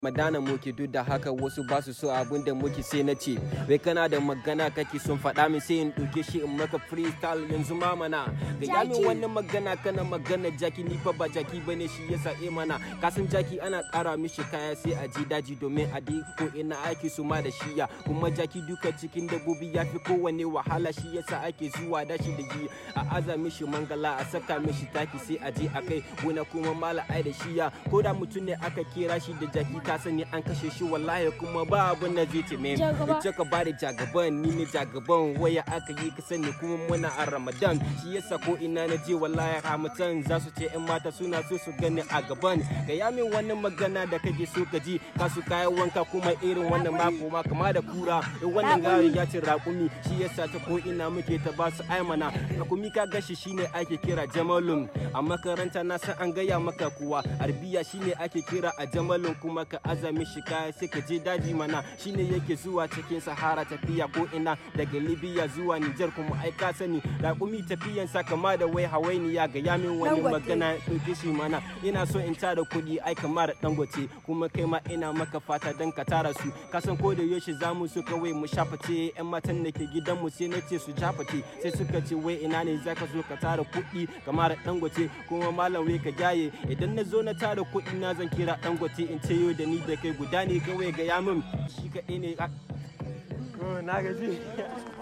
madana muke duk da haka wasu ba su so abin da muke sai na ce wai kana da magana kake son faɗa min sai in ɗauke shi in maka freestyle yanzu ma mana ga ya min Jaki. wannan magana kana magana jaki ni fa ba jaki bane shi yasa eh mana kasan jaki ana ƙara mishi kaya sai a ji daji domin a di ko ina ake su ma da shiya kuma jaki duka cikin dabbobi ya fi kowane wahala shi yasa ake zuwa da shi da yi a aza mishi mangala a saka mishi taki sai a je a kai gona kuma mala ai da shiya ko da mutum ne aka kira shi da jaki ka sani an kashe shi wallahi kuma ba abin da zai ce me Jagaba. ita ka bada jagaban ni ne jagaban waya aka yi ka sani kuma muna a ramadan shi yasa ko ina na je wallahi hamatan za su ce yan mata suna so su gani a gaban ga ya min wannan magana da kake so ka ji ka su kayan wanka kuma irin wannan mako ma kama da kura in wannan gari ya ce raƙumi shi yasa ta ko ina muke ta ba su aimana raƙumi ka gashi shine ake kira jamalun a makaranta na san an gaya maka kuwa arbiya shine ake kira a jamalun kuma ka azami shi kaya sai ka je daji mana shine yake zuwa cikin sahara tafiya ko ina daga libya zuwa nijar kuma ai ka sani raƙumi tafiyan sa kama da wai hawainiya ga yamin wani Dangote. magana ɗauke shi mana ina so in tara kuɗi ai kamar dangote kuma kai ma ina maka fata dan ka tara su kasan ko da yaushe za mu so kawai mu shaface yan matan da ke gidan mu sai na ce su jafate sai suka ce wai ina ne zaka zo ka tara kuɗi kamar dangote kuma malam wai ka jaye idan na zo na tara kuɗi na zan kira dangote in ce yau da ni da kai guda ne kawai ga yamin shi kaɗai ne na gaji